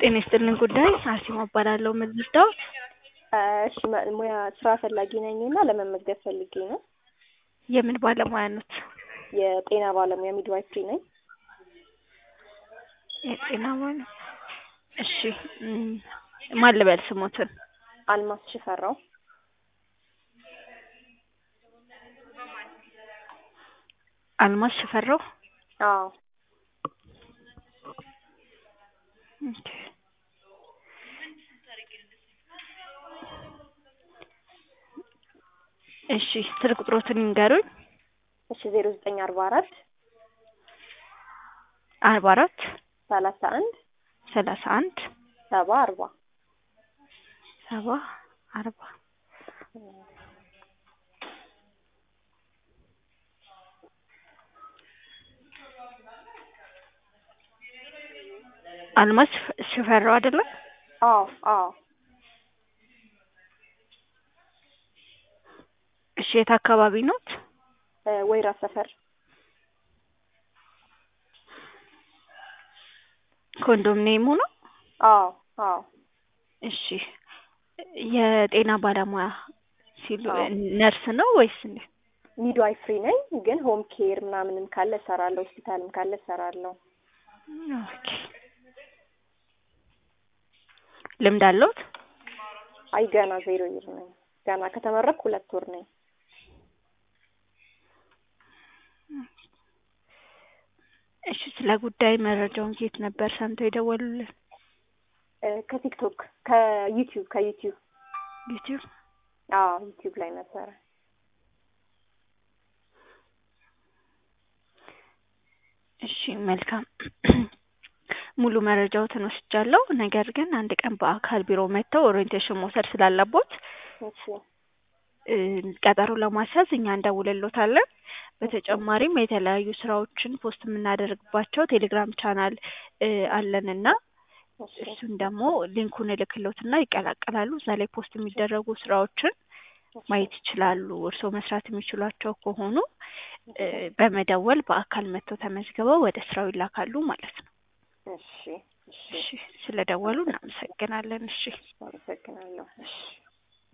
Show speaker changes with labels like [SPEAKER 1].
[SPEAKER 1] ጤና ይስጥልን ጉዳይ አርሴማ እባላለሁ ምዝርዳው
[SPEAKER 2] እሺ ማ- ሙያ ስራ ፈላጊ ነኝ እና ለመመዝገብ ፈልጌ ነው።
[SPEAKER 1] የምን ባለሙያ ኖት?
[SPEAKER 2] የጤና ባለሙያ ሚድዋይፍሪ ነኝ።
[SPEAKER 1] የጤና ባለ እሺ እም፣ ማን ልበል ስሞትን?
[SPEAKER 2] አልማስ ሽፈራው።
[SPEAKER 1] አልማዝ ሽፈራው።
[SPEAKER 2] አዎ
[SPEAKER 1] ኦኬ። እሺ ስልክ ቁጥሮትን ይንገሩኝ።
[SPEAKER 2] እሺ ዜሮ ዘጠኝ አርባ አራት
[SPEAKER 1] አርባ አራት
[SPEAKER 2] ሰላሳ አንድ
[SPEAKER 1] ሰላሳ አንድ
[SPEAKER 2] ሰባ አርባ
[SPEAKER 1] ሰባ አርባ አልማዝ ሽፈ- ሽፈራው አይደለም?
[SPEAKER 2] አዎ አዎ
[SPEAKER 1] እሺ የት አካባቢ ኖት?
[SPEAKER 2] እ ወይራ ሰፈር
[SPEAKER 1] ኮንዶሚኒየሙ ነው?
[SPEAKER 2] አዎ አዎ
[SPEAKER 1] እሺ የጤና ባለሙያ ሲሉ
[SPEAKER 2] አዎ።
[SPEAKER 1] ነርስ ነው ወይስ እንዴት?
[SPEAKER 2] ሚድዋይፍሪ ነኝ ግን ሆም ኬር ምናምንም ካለ እሰራለሁ፣ ሆስፒታልም ካለ እሰራለሁ።
[SPEAKER 1] ኦኬ ልምድ አለዎት?
[SPEAKER 2] አይ ገና ዜሮ ይር ነኝ። ገና ከተመረቅኩ ሁለት ወር ነኝ።
[SPEAKER 1] እሺ ስለ ጉዳይ መረጃውን ከየት ነበር ሰምተው የደወሉልን?
[SPEAKER 2] እ ከቲክቶክ ከዩቲዩብ ከዩቲዩብ
[SPEAKER 1] ዩቲዩብ።
[SPEAKER 2] አዎ ዩቲዩብ ላይ ነበረ።
[SPEAKER 1] እሺ መልካም ሙሉ መረጃዎትን ወስጃለሁ። ነገር ግን አንድ ቀን በአካል ቢሮ መጥተው ኦሪየንቴሽን መውሰድ ስላለቦት
[SPEAKER 2] እሺ
[SPEAKER 1] እ ቀጠሮ ለማስያዝ እኛ እንደውልሎታለን። በተጨማሪም የተለያዩ ስራዎችን ፖስት የምናደርግባቸው ቴሌግራም ቻናል እ አለንና
[SPEAKER 2] እሺ
[SPEAKER 1] እሱን ደግሞ ሊንኩን እልክሎትና ይቀላቀላሉ። እዛ ላይ ፖስት የሚደረጉ ስራዎችን ማየት ይችላሉ። እርስዎ መስራት የሚችሏቸው ከሆኑ እ በመደወል በአካል መጥተው ተመዝግበው ወደ ስራው ይላካሉ ማለት ነው።
[SPEAKER 2] እሺ እሺ
[SPEAKER 1] እሺ ስለደወሉ እናመሰግናለን። እሺ
[SPEAKER 2] አመሰግናለሁ። እሺ